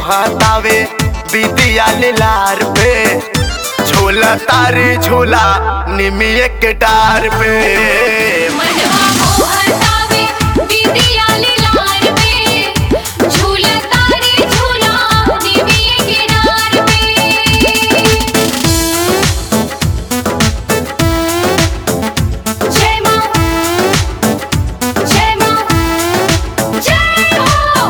मोहतावे बिटिया लार पे झूला तारी झूला निमिये के डार पे मनवा मोहतावे बिटिया लार पे झूला तारे झूला देवी के डार पे जय मां जय मां जय हो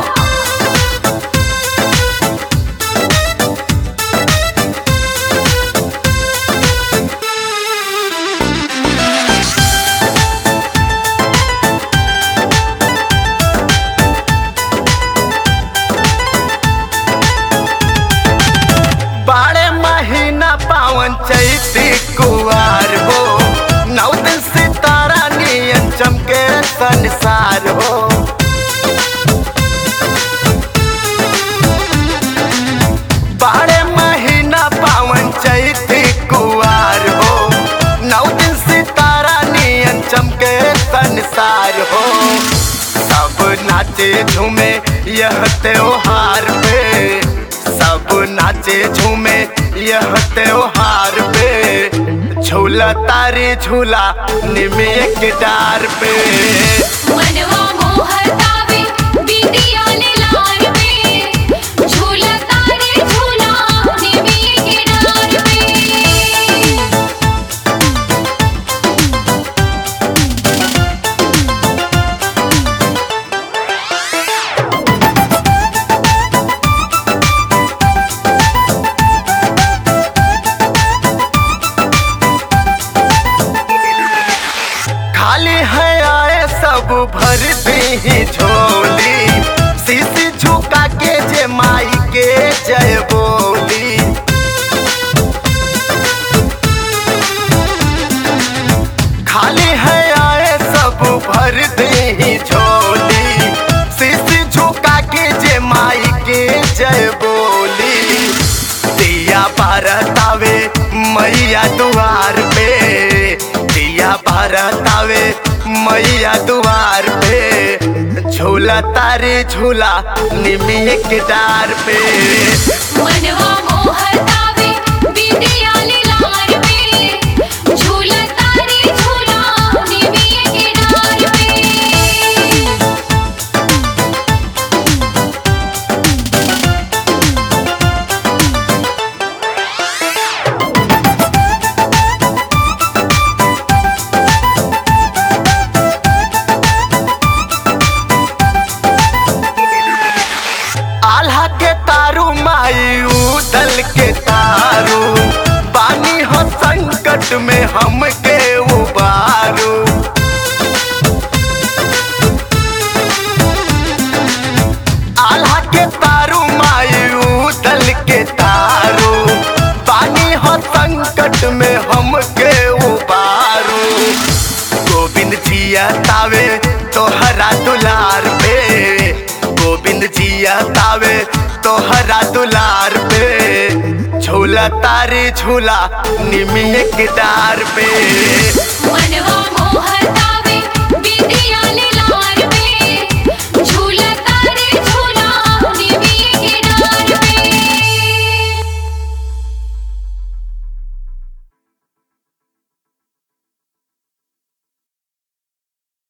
बारह महीना पावन चैती कुवार हो नौ दिन सितारा नियन चमके संसार हो बारह महीना पावन चैती कुवार हो नौ दिन सितारा नियन चमके संसार हो सब नाचे झूमे यह त्योहार पे सब नाचे झूमे यह त्योहार पे झूला तारी झूला निमिये के डार पे मनवा मोहतावे बिटिया लार पे झूला तारे झूला देवी के डार पे खाली है आए सब भर दी झोली शीशी झुका के जे माई के जय बोली खाली है आए सब भर दी झोली शीशी झुका के जे माई के जय बोली दिया भारतावे मैया दुआर पे दिया भारतावे मैया दुआर पे झूला तारे झूला निमिये के डार पे मनवा मोहतावे बिटिया लार पे झूला तारे झूला देवी के डार पे आल्हा के तारू माई उदल के तारू पानी हो संकट में हम के उबारू आल्हा के तारू माई उदल के तारू पानी हो संकट में हम के उबारू गोविंद जिया तावे तोहरा दुलार पे गोविंद जिया तावे तोहरा दुलार पे झूला तारी झूला निमिये के डार पे मनवा